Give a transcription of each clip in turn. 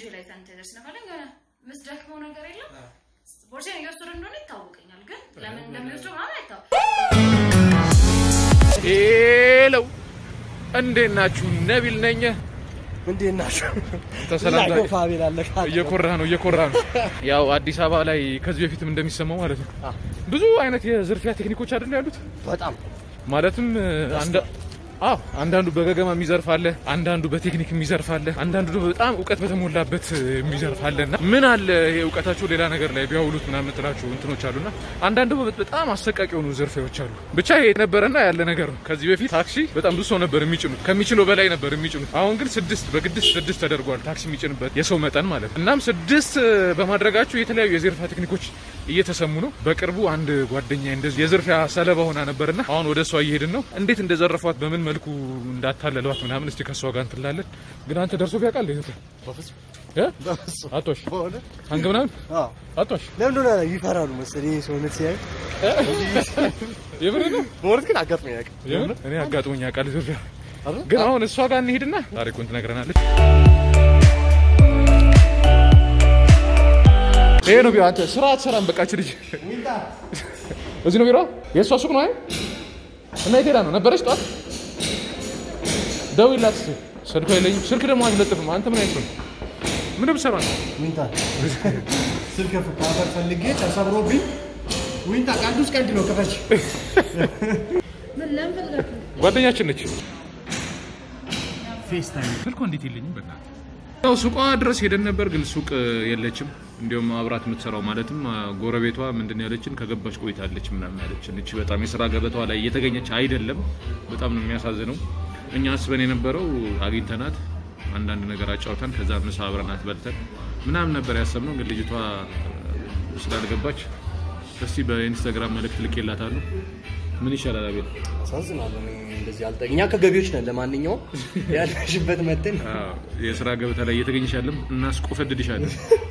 ላይ ሳኒታይዘር ስነፋለኝ የሆነ ምስደክመው ነገር የለም ቦርሳዬን እየወሰደ እንደሆነ ይታወቀኛል፣ ግን ለምን እንደሚወስደው ምናምን አይታወቅ ሄሎ እንዴት ናችሁ? ነቢል ነኝ። እንዴት ናቸው? ተሰላምታ ፋቢል አለ እየኮራ ነው እየኮራ ነው። ያው አዲስ አበባ ላይ ከዚህ በፊትም እንደሚሰማው ማለት ነው ብዙ አይነት የዝርፊያ ቴክኒኮች አይደል ያሉት። በጣም ማለትም አንዳ አዎ አንዳንዱ በገገማ የሚዘርፍ አለ፣ አንዳንዱ በቴክኒክ የሚዘርፍ አለ፣ አንዳንዱ ደግሞ በጣም እውቀት በተሞላበት የሚዘርፍ አለ እና ምን አለ ይሄ እውቀታቸው ሌላ ነገር ላይ ቢያውሉት ምናምን የምትላቸው እንትኖች አሉና አንዳንዱ ደግሞ በጣም አሰቃቂ የሆኑ ዝርፊያዎች አሉ። ብቻ ይሄ ነበረና ያለ ነገር ነው። ከዚህ በፊት ታክሲ በጣም ብዙ ሰው ነበር የሚጭኑት፣ ከሚችለው በላይ ነበር የሚጭኑት። አሁን ግን ስድስት በግድስት ስድስት ተደርጓል ታክሲ የሚጭንበት የሰው መጠን ማለት ነው። እናም ስድስት በማድረጋቸው የተለያዩ የዝርፊያ ቴክኒኮች እየተሰሙ ነው። በቅርቡ አንድ ጓደኛ እንደዚህ የዝርፊያ ሰለባ ሆና ነበርና አሁን ወደ እሷ እየሄድን ነው። እንዴት እንደዘረፏት በምን መልኩ እንዳታለሏት ምናምን እስቲ ከእሷ ጋር እንትላለን። ግን አንተ ደርሶ ቢያውቃል ይሄ እ አቶሽ አንገ ምናምን አቶሽ ለምን ሆነ ይፈራሉ መሰለኝ ሰውነት ሲያዩ። የምር ነው በእውነት ግን አጋጥሞኝ ያውቃል። የምር እኔ አጋጥሞኝ ያውቃል ዝርፊያ። ግን አሁን እሷ ጋር እንሂድና ታሪኩን ትነግረናለች። ይሄ ነው ቢሮ። አንተ ስራ አትሰራም። በቃች ልጅ እዚህ ነው ቢሮ። የእሷ ሱቅ ነው አይደል? እና የት ሄዳ ነው ነበረች? ጠዋት ደውይላት እስኪ። ስልኳ የለኝም። ስልክ ደግሞ አንለጥፍም። አንተ ምን አይነት ነው? ምን ብትሰራ ነው? ዊንታ ስልክ ካፈር ፈልጌ ተሰብሮብኝ ዊንታ ቀንዱስ ቀንድ ነው ክፈች ምን ለምን ፈልጋችሁ ጓደኛችን ነች። ፌስ ታይም ስልኳ እንዴት የለኝም? በእናትህ ያው ሱቋ ድረስ ሄደን ነበር፣ ግን ሱቅ የለችም። እንዲሁም አብራት የምትሰራው ማለትም ጎረቤቷ ምንድን ነው ያለችን ከገባች ቆይታለች ምናምን ያለችን። እቺ በጣም የስራ ገበታዋ ላይ እየተገኘች አይደለም። በጣም ነው የሚያሳዝነው። እኛ አስበን የነበረው አግኝተናት አንዳንድ ነገር አጫውተን ከዛ ምሳ አብረናት በልተን ምናምን ነበር ያሰብነው። ግን ልጅቷ ስላልገባች እስቲ በኢንስታግራም መልእክት ልኬላታለሁ። ምን ይሻላል አቤል? አሳዝናለሁ። እኔ እንደዚህ አልጠ እኛ ከገቢዎች ነን። ለማንኛውም ያለሽበት መተን አዎ፣ የስራ ገበታ ላይ እየተገኘሽ ያለም እናስቆፈድድሻለን።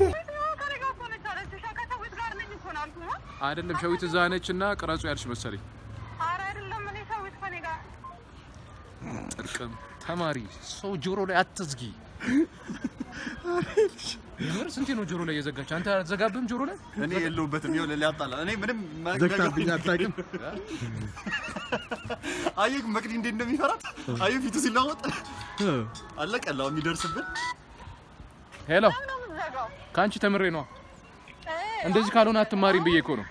አይደለም ሸዊት እዛ ነች እና ቅረጹ ያልሽ መሰለኝ። ጥቅም ተማሪ ሰው ጆሮ ላይ አትዝጊ። የምር ስንቴ ነው ጆሮ ላይ የዘጋች? አንተ አትዘጋብህም ጆሮ ላይ? እኔ የለሁበትም። ይኸውልህ ሊያጣላ እኔ ምንም ዘግታብኝ አታውቅም። አየህ መቅዲ እንዴት እንደሚፈራት አየህ ፊቱ ሲለወጥ አለቀላው የሚደርስብን ሄሎ፣ ከአንቺ ተምሬ ነዋ። እንደዚህ ካልሆነ አትማሪም ብዬ እኮ ነው።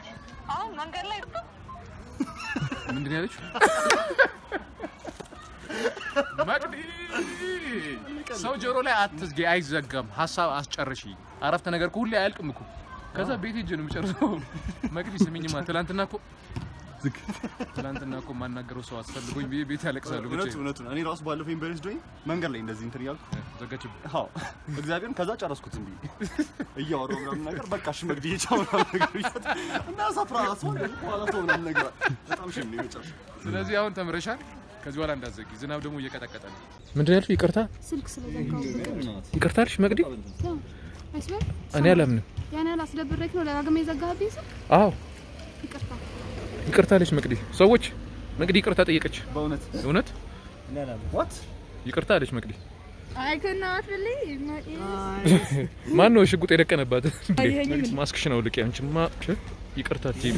ምንድን ነው ያለችው? መቅዲ ሰው ጆሮ ላይ አትዝጊ፣ አይዘጋም። ሀሳብ አስጨርሺ። አረፍተ ነገር እኮ ሁሌ አያልቅም እኮ። ከዛ ቤት ሄጄ ነው የምጨርሰው። መቅዲ ስሚኝማ፣ ትላንትና እኮ ትላንትና እኮ የማናገረው ሰው አስፈልጎኝ ብዬ ቤት ያለቅሳሉ። ብቻ እውነቱ እውነቱ እኔ ራሱ ባለፈው ዩኒቨርሲቲ ዶኝ መንገድ ላይ እንደዚህ እንትን እያልኩ ዘጋችብኝ። አዎ እግዚአብሔርን ከዛ ጨረስኩት ዝም ብዬ እያወራሁ ምናምን ነገር በቃ እሺ መግዲ ቻው ምናምን ነገር ብያት እና ሰፍራ ራሱ በኋላ ተው ምናምን ነገር በጣም ሽም ነው የመጨረሻው። ስለዚህ አሁን ተምረሻል። ከዚህ በኋላ እንዳዘጊ። ዝናብ ደግሞ እየቀጠቀጠ ነው። ምንድን ያልሽው? ይቅርታ ስልክ ስለዘጋው ይቅርታ አልሽ መቅዲ? አይስበር እኔ አላምንም። ያን ያህል አስደብሬክ ነው ደጋግሜ የዘጋህብኝ ስልክ። አዎ ይቅርታ ይቅርታ አለች መቅዲ። ሰዎች መቅዲ ይቅርታ ጠየቀች። በእውነት እውነት ዋት ይቅርታ አለች መቅዲ። አይ ከናት ልይ ማን ነው ሽጉጥ የደቀነባት? ማስክሽን አውልቂ። አንቺማ ይቅርታ አትይም።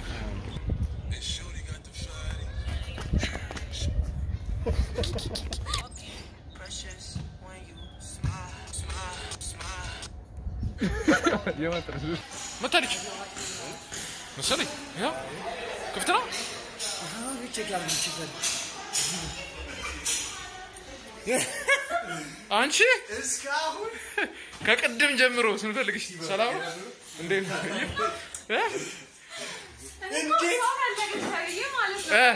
መታለች መሰለኝ። ያው ክፍት ነው። አንቺ እስካሁን ከቅድም ጀምሮ ስንፈልግሽ ሰላም ነው? እንዴት ነው? እ? እ?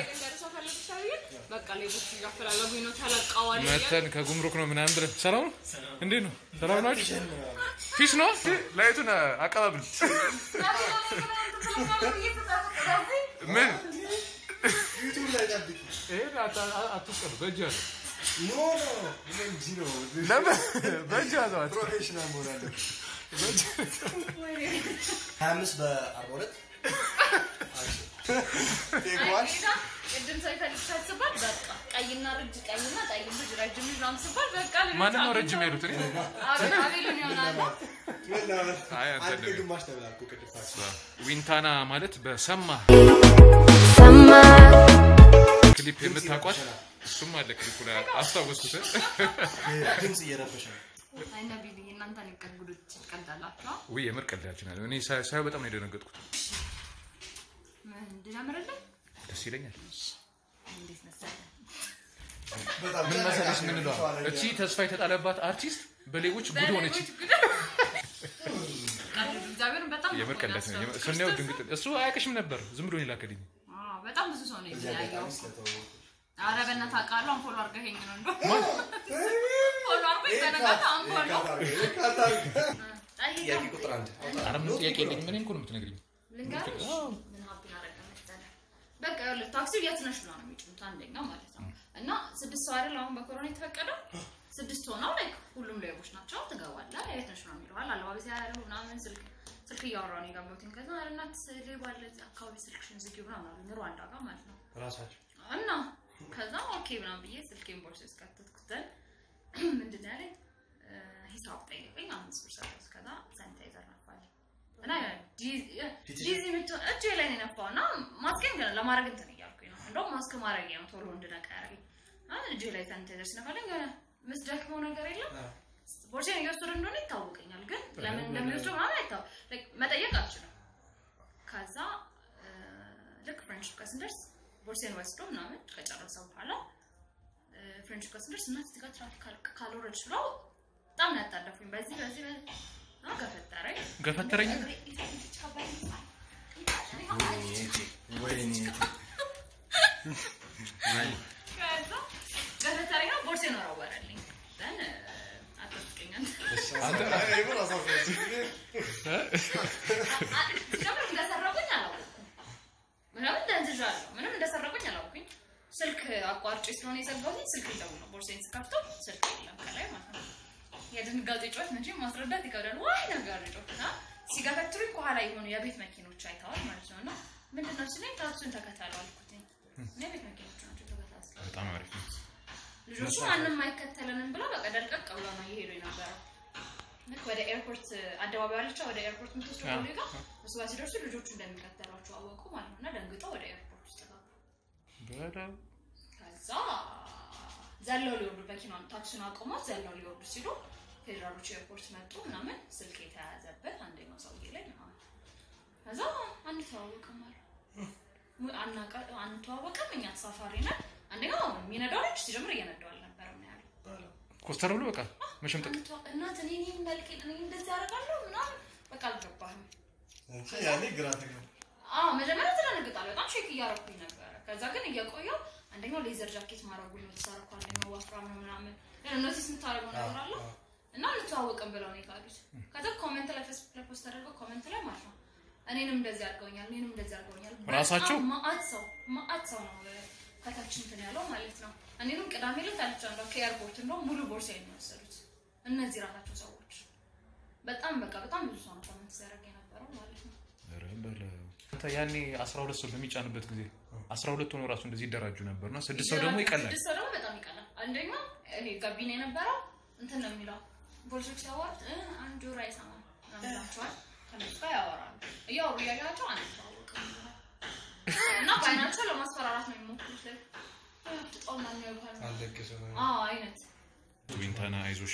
መተን ከጉምሩክ ነው ምናምን ብለን ሰላም ነው? እንዴት ነው? ሰላም ናችሁ? ፊስ ነው? ላይቱን አቀባብል ምን ይሄን አታ- አትስቀሉ። በእጅ ያዘው ኖ ኖ እንጂ ነው ለምን በእጅ ያዘው አት- ፕሮፌሽናል መሆን አለብህ። ሀያ አምስት በአርባ ሁለት ቴክ ዋን ቅድም ሰው ይፈልግ ሲባል በቃ ቀይና ረጅ ቀይና ጠይም ልጅ ረጅም ልጅ ምናምን ሲባል በቃ ልጆች ማንን ነው አግኝተው- ረጅም ያሉት? እኔ አቤል- አቤልን ይሆናል። አይ አንተ አንተ ደግሞ ግማሽ ተብላኩ ቅድም ዊንታና ማለት በሰማ ክሊፕ የምታውቋት እሱም አለ ክሊፑ ላይ አስታወስኩት። ድምፅ እየረበሸ ነው። አይ ነቢል እናንተን ይቀልጉዶች ይቀልዳላችሁ። ውይ የምር ቀልዳችን አለ። እኔ ሳይ- ሳየው በጣም ነው የደነገጥኩት። ምን እንድጀምርልህ? ደስ ይለኛል። እንዴት መሰለህ? በጣም ምን መሰለሽ ምን እለዋ እቺ ተስፋ የተጣለባት አርቲስት በሌቦች ጉድ ሆነች። ቀልዱ እግዚአብሔርን በጣም ነው የምር ቀልዳት ነው። የሚያስፈራው። ስናየው ክርስቶስ ድንግጥ እሱ አያውቅሽም ነበር ዝም ብሎ ነው የላከልኝ። አዎ፣ በጣም ብዙ ሰው ነው የተለያየው። ኧረ በእናትህ አውቃለሁ። አንፎሎ አድርገኸኝ ነው እንደው ፎሎ አድርጎኝ በነጋታው አንፎሎ ጠይቀው። ጥያቄ ቁጥር አንድ ኧረ ምንም ጥያቄ የለኝም። እኔ እኮ ነው የምትነግሪኝ። ልንገርሽ ምን ሀብን አደረገ መሰለህ? በቃ ይኸውልህ ታክሲው የት ነሽ ብላ ነው የሚጭኑት አንደኛው ማለት ነው። እና ስድስት ሰው አይደል አሁን በኮሮና የተፈቀደው ስድስት ሆነው ላይክ ሁሉም ሌቦች ናቸው። ትገባለህ የት ነሽ ነው የሚለዋል። አለባበስ ያያሉ ምናምን ስልክ ስልክ እያወራሁ ነው የገባሁት። ከዛ ኧረ እናት ሌባ አለ እዚህ አካባቢ ስልክሽን ዝጊው ምናምን አሉኝ ሩዋንዳ ጋር ማለት ነው። ራሳቸው እና ከዛ ኦኬ ምናምን ብዬ ስልኬን ቦርሳ ውስጥ ከተትኩትን ምንድን ነው ያለኝ እ፣ ሂሳብ ጠይቀኝ አምስት ብር ሰጠሁት። ከዛ ሳኒታይዘር ነፋልኝ እና ዲዚ ምትሆን እጄ ላይ ነው የነፋው እና ማስኬን ግን ለማድረግ እንትን እያልኩኝ ነው። እንደውም ማስክ ማድረግ ነው ቶሎ እንድነቃ ያደረገኝ። እና እጄ ላይ ሳኒታይዘር ሲነፋልኝ የሆነ ምስደክመው ነገር የለም ቦርሴን እየወሰደ እንደሆነ ይታወቀኛል፣ ግን ለምን እንደሚወስደው ምናምን አይታወ like መጠየቅ አልችልም። ከዛ እ፣ ልክ ፍሬንድሺፕ ጋር ስንደርስ ቦርሴን ወስዶ ምናምን ከጨረሰ በኋላ እ፣ ፍሬንድሺፕ ጋር ስንደርስ እናት እዚህ ጋር ትራፊክ ካል- ካልወረድሽ ብለው በጣም ነው ያጣደፉኝ። በዚህ በዚህ በዚህ እና ገፈጠረኝ ገፈተረኝ ወይኔ ከዛ ገፈተረኝ ነው ቦርሴን ወረወረልኝ። ዘን አጠብቀኛል ሲጀምር እንደሰረቁኝ አላወቅኩም። ምናምን ደንዝዣለሁ። ምንም እንደሰረቁኝ አላወቅኩኝ። ስልክ አቋርጬ ስለሆነ የዘጋሁት ስልክ ይዘው ነው። ቦርሴን ስከፍተው ስልክ የለም ከላይ ማለት ነው። የድንጋጤ ጩኸት መቼም ማስረዳት ይከብዳል። ዋይ ነገር ጮት እና ሲገፈትሩኝ ከኋላ የሆኑ የቤት መኪኖች አይተዋል ማለት ነው። እና ምንድን ነው ሲለኝ ታክሱን ተከተሉ አልኩትኝ። እና የቤት መኪኖች ናቸው ተከታትለው በጣም አሪፍ ነው። ልጆቹ ማንም አይከተለንም ብለው በቃ ደልቀቅ ብለው ነው እየሄዱ የነበረው። ልክ ወደ ኤርፖርት አደባባይ አለቻ ወደ ኤርፖርት የምትወስደው አዎ። ቦሌ ጋር እሱ ጋር ሲደርሱ ልጆቹ እንደሚከተሏቸው አወቁ ማለት ነው እና ደንግጠው ወደ ኤርፖርት ውስጥ ገቡ። በጣም ከዛ ዘለው ሊወርዱ መኪናን ታክሲውን አቁሟት ዘለው ሊወርዱ ሲሉ ፌዴራሎች ኤርፖርት መጡ ምናምን ስልክ የተያዘበት አንደኛው ሰውዬ ላይ ምናምን ከዛ አንተዋወቅም አሉ ሙ- አናቃ- አንተዋወቅም እኛ ተሳፋሪ ነን አንደኛው የሚነዳው ልጅ ሲጀምር እየነዳው አልነበረም ነው ያለው ኮስተር ብሎ በቃ መሸምጠቅ አንተ- እናት እኔ እኔ መልክ እኔ እንደዚህ ያደርጋለሁ ምናምን በቃ አልገባህም ያኔ ግራ ተገባ አዎ መጀመሪያ ትደነግጣለህ። በጣም ሼክ እያደረኩኝ ነበረ። ከዛ ግን እየቆየው አንደኛው ሌዘር ጃኬት ማድረጉ ነው ተሳረኩ፣ አንደኛው ወፍራም ነው ምናምን ኖቲስ የምታደርገው ነገር አለ እና እንተዋወቅም ብለው ነው የካዱት። ከዛ ኮሜንት ላይ ፌስቡክ ላይ ፖስት አድርገው ኮሜንት ላይ ማለት ነው እኔንም እንደዚህ አድርገውኛል፣ እኔንም እንደዚህ አድርገውኛል። ራሳቸው? በጣም መዓት ሰው መዓት ሰው ነው እ፣ ከታች እንትን ያለው ማለት ነው። እኔንም ቅዳሜ ዕለት አልቻለሁ ከኤርፖርት እንደውም ሙሉ ቦርሳ የሚወሰዱት እነዚህ ራሳቸው ሰዎች በጣም በቃ በጣም ብዙ ሰው ነው ኮሜንት ሲያደርግ የነበረው ማለት ነው። ኧረ በለው። አንተ ያኔ 12 ሰው በሚጫንበት ጊዜ 12 ሆኖ ራሱ እንደዚህ ይደራጁ ነበርና ስድስት ሰው ደግሞ ይቀላል። ስድስት ሰው ደግሞ በጣም ይቀላል። አንደኛ ይሄ ጋቢና የነበረው እንትን ነው የሚለው ፖሊሶች ሲያወሩት እ፣ አንድ ጆሮ አይሰማም ምናምን ይላቸዋል። ከነሱ ጋር ያወራሉ። እያወሩ እያያቸው አንተዋወቅም ይላል። እና በአይናቸው ለማስፈራራት ነው የሚሞክሩት። ጥጠውና የሚያዩሃል አልለቅስ አዎ አይነት ዊንታና አይዞሽ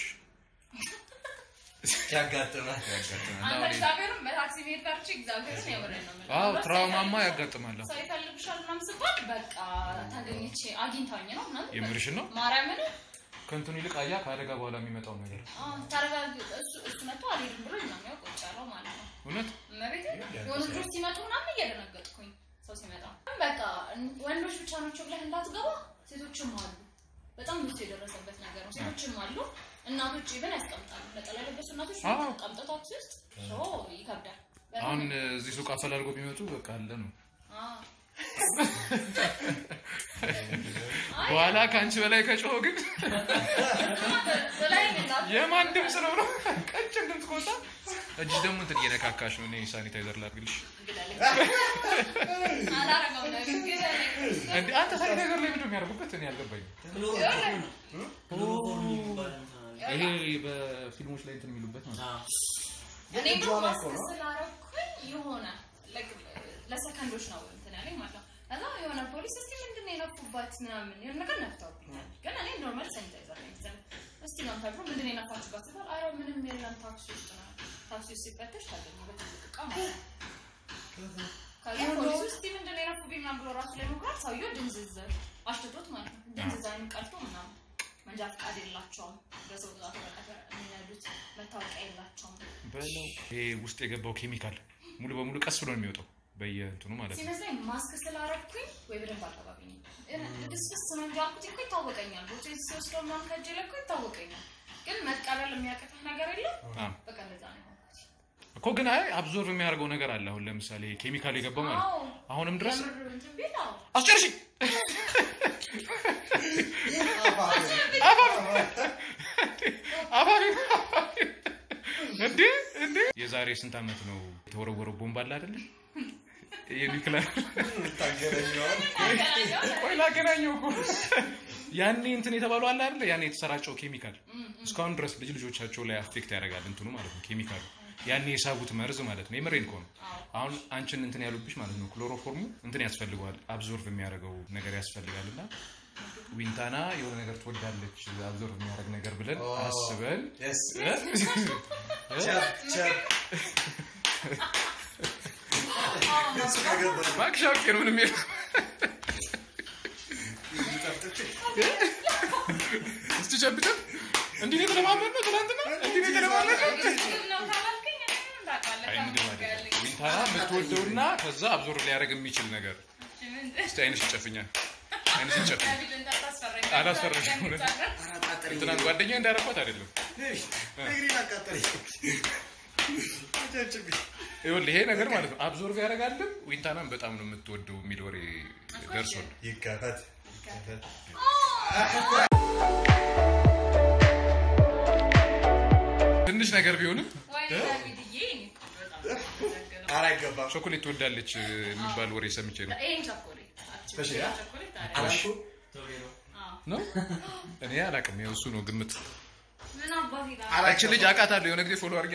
ያጋጥማል አንተ እግዚአብሔርን በታክሲ መሄድ ቀርቼ እግዚአብሔርን የምሬን ነው የምልህ። አዎ ሰው ትራውማማ ይፈልግሻል- ያጋጥማል። ሰው ይፈልግሻል ምናምን ስባል በቃ ታገኘች አግኝታኝ ነው ምናምን የምርሽን ነው? ማርያምን ከእንትኑ ይልቅ አያ ከአደጋ በኋላ የሚመጣው ነገር ተረጋግ እሱ እሱ መጥቶ አልሄድም ብሎ ነው ቁጭ ያለው ማለት ነው። እውነት እመቤቴ የሆኑ ልጆች ሲመጡ ምናምን እየደነገጥኩኝ ሰው ሲመጣ በቃ ወንዶች ብቻ ናቸው ብለህ እንዳትገባ ሴቶችም አሉ። በጣም ብዙ የደረሰበት ነገር ነው። ሴቶችም አሉ። እናቶች ኢቨን ያስቀምጣሉ። ነጠላ የለበሱ እናቶች አዎ። ቀምጠው ታክሲ ውስጥ ሶ ይከብዳል። በጣም አሁን እዚህ ሱቅ አፈላልጎ ቢመጡ በቃ አለ ነው። አዎ። በኋላ ከአንቺ በላይ ከጮኸ ግን በላይ እንዳት የማን ድምፅ ነው ነው? ቀጭን ድምፅ ከወጣ እጅሽ ደግሞ እንትን እየነካካሽ ነው። እኔ ሳኒታይዘር ላድርግልሽ። ግደለኝ። አላረገውም ነገር ግደለኝ። እንደ አንተ ሳኒታይዘር ላይ ምንድን ነው የሚያደርጉበት? እኔ አልገባኝም። ይሄ በፊልሞች ላይ እንትን የሚሉበት ማለት ነው። እኔ ግን ማስክ ስላረኩኝ የሆነ like ለሰከንዶች ነው እንትን ያለኝ ማለት ነው። ከዛ የሆነ ፖሊስ እስቲ ምንድን ነው የነፉባት ምናምን የሆነ ነገር ነፍተውብኛል። ግን እኔ ኖርማል ሳኒታይዘር ነው የሚዘን እስቲ ነው ተብሎ ምንድን ነው የነፋችሁባት ሲባል አረ ምንም የለም ታክሲ ውስጥ ነው። ታክሲ ውስጥ ሲፈተሽ ታገኘ በትልቅ እቃ ማለት ነው። ከዛ ፖሊስ እስቲ ምንድን ነው የነፉብኝ ምናምን ብሎ ራሱ ላይ ሞክሯል። ሰውየው ድንዝዝ አሽትቶት ማለት ነው። ድንዝዝ አይኑ ቀልቶ ምናምን መንጃ ፈቃድ የላቸውም። በሰው ብዛት ወረቀት የሚነዱት መታወቂያ የላቸውም። በለው ይሄ ውስጥ የገባው ኬሚካል ሙሉ በሙሉ ቀስ ብሎ ነው የሚወጣው በየእንትኑ ማለት ነው። ሲመስለኝ ማስክ ስላረኩኝ ወይ በደንብ አልተባብኝም። ድስስ ነው እንጂ አልኩት እኮ ይታወቀኛል። ቦቴ ሲወስደው ምናምን ከእጄ ላይ እኮ ይታወቀኛል። ግን መቀበል የሚያቅትህ ነገር የለም። አዎ። በቃ እንደዛ ነው የሆንኩት። እኮ ግን አይ አብዞርቭ የሚያደርገው ነገር አለ። አሁን ለምሳሌ ኬሚካል የገባው ማለት አዎ። ነው። አሁንም ድረስ የምር እንትን ቢል አዎ። አስጨርሺ አባቢ እንዴ እንዴ የዛሬ ስንት ዓመት ነው የተወረወረው ቦምብ አለ አይደለ? የኒውክለር ቆይ ላገናኘው እኮ ያኔ እንትን የተባሉ አለ አይደለ? ያኔ የተሰራጨው ኬሚካል እስካሁን ድረስ ልጅ ልጆቻቸው ላይ አፌክት ያደርጋል እንትኑ ማለት ነው ኬሚካሉ ያኔ የሳቡት መርዝ ማለት ነው። የምሬን ከሆነ አሁን አንቺን እንትን ያሉብሽ ማለት ነው ክሎሮፎርሙ እንትን ያስፈልገዋል አብዞርቭ የሚያደርገው ነገር ያስፈልጋል እና ዊንታና የሆነ ነገር ትወዳለች አብዞርቭ የሚያደርግ ነገር ብለን አስበን እባክሽ አውቄ ነው ምንም የለም። እስቲ ጨብጠን እንዲህ ነው የተለማመድነው ትናንትና እንዲህ ነው የተለማመድነው ምግብ ነው ካላልከኝ እኔ ምን እንዳውቃለህ? አይ ምግብ አይደለም ዊንታና የምትወደውና ከዛ አብዞርቭ ሊያደርግ የሚችል ነገር እስቲ አይንሽ ይጨፍኛል አይንሽ ይጨፍኛል ዳቪድ እንዳታስፈራኝ። አላስፈራሽም እውነት እንትናን ጓደኛ እንዳረኳት አይደለም ይኸውልህ ይሄ ነገር ማለት ነው አብዞርቭ ያደርጋልም ዊንታናን በጣም ነው የምትወደው የሚል ወሬ ደርሶን ይከፈት ይከፈት ትንሽ ነገር ቢሆንም ወይኔ ዳቪድዬ፣ እኔ እኮ በጣም ነው የማመሰግነው። ኧረ አይገባም ቾኮሌት ትወዳለች የሚባል ወሬ ሰምቼ ነው ይሄን ቸኮሌት እሺ፣ ያ? ቸኮሌት አሪፍ አላልኩ ነው እኔ አላውቅም ያው እሱ ነው ግምት ምን አባት ይላል? እቺ ልጅ አውቃታለሁ የሆነ ጊዜ ፎሎ አድርጊ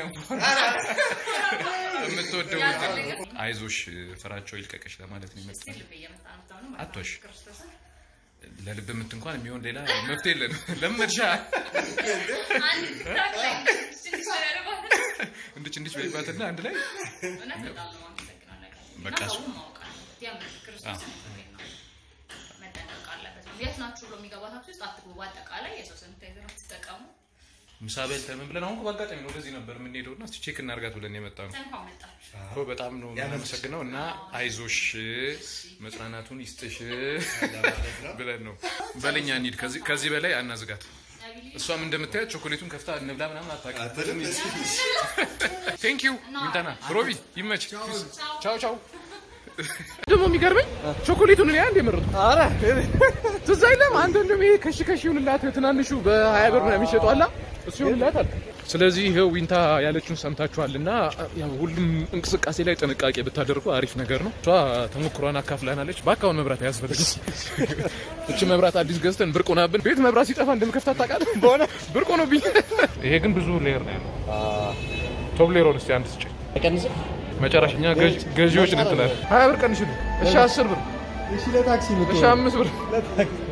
የምትወደው እንትን አይዞሽ ፍራቸው ይልቀቅሽ ለማለት ነው እስቲ ይመጣል ልቤ እየመጣ ነው ብታምኑ አትዋሽ። ክርስቶስን ለልብ ምት እንኳን የሚሆን ሌላ መፍትሄ የለን ለመድሻ አንድ ቲክታክ ላይ ትንሽ ያደርገዋል። እንድች እንድች በይባትና አንድ ላይ እውነት በጣም ነው የማመሰግነው ነገር እና በቃ እሱ- ሰውን ማወቅ አለበት። የምር ክርስቶስን ፍሬን ነው መጠንቀቅ አለበት። የት ናችሁ ብሎ የሚገባ ታክሲ ውስጥ አትግቡ። በአጠቃላይ የሰው ሳኒታይዘር አትጠቀሙ። ምሳ በልተን ምን ብለን አሁን እኮ በአጋጣሚ ነው ወደዚህ ነበር የምንሄደው እና እስኪ ቼክ እናርጋት ብለን የመጣ ነው እንኳን መጣችሁ። እኮ በጣም ነው የምናመሰግነው እና አይዞሽ መጽናናቱን ይስጥሽ ብለን ነው በለኛ እንሂድ ከዚህ- ከዚህ በላይ አናዝጋት እሷም እንደምታያት ቾኮሌቱን ከፍታ እንብላ ምናምን አታውቅም ቴንክ ዩ ዊንታና ሮቢ ይመች ቻው ቻው ደግሞ የሚገርመኝ ቾኮሌቱን እኔ አንድ የመረጡ ኧረ ትዝ አይልም አንተ እንደውም ይሄ ከሺ ከሺ ይሁንላት ትናንሹ በሀያ ብር ነው የሚሸጡ አላ እሱ ይሁንላታል ስለዚህ ይኸው ዊንታ ያለችውን ሰምታችኋልና ያው ሁሉም እንቅስቃሴ ላይ ጥንቃቄ ብታደርጉ አሪፍ ነገር ነው እሷ ተሞክሯን አካፍላናለች በአካሁን መብራት አያስፈልግም እቺ መብራት አዲስ ገዝተን ብርቅ ሆናብን ቤት መብራት ሲጠፋ እንደምከፍታት ታውቃለህ በሆነ ብርቅ ሆኖብኝ ይሄ ግን ብዙ ሌየር ነው ያለው ቶብ ሌየሩን እስኪ አንድ ስጭኝ አይቀንስም መጨረሻኛ ገዥ- ገዢዎች ነን ትላለህ ሀያ ብር ቀንሽልኝ እሺ አስር ብር እሺ ለታክሲ እሺ የምትሆን አምስት ብር ለታክሲ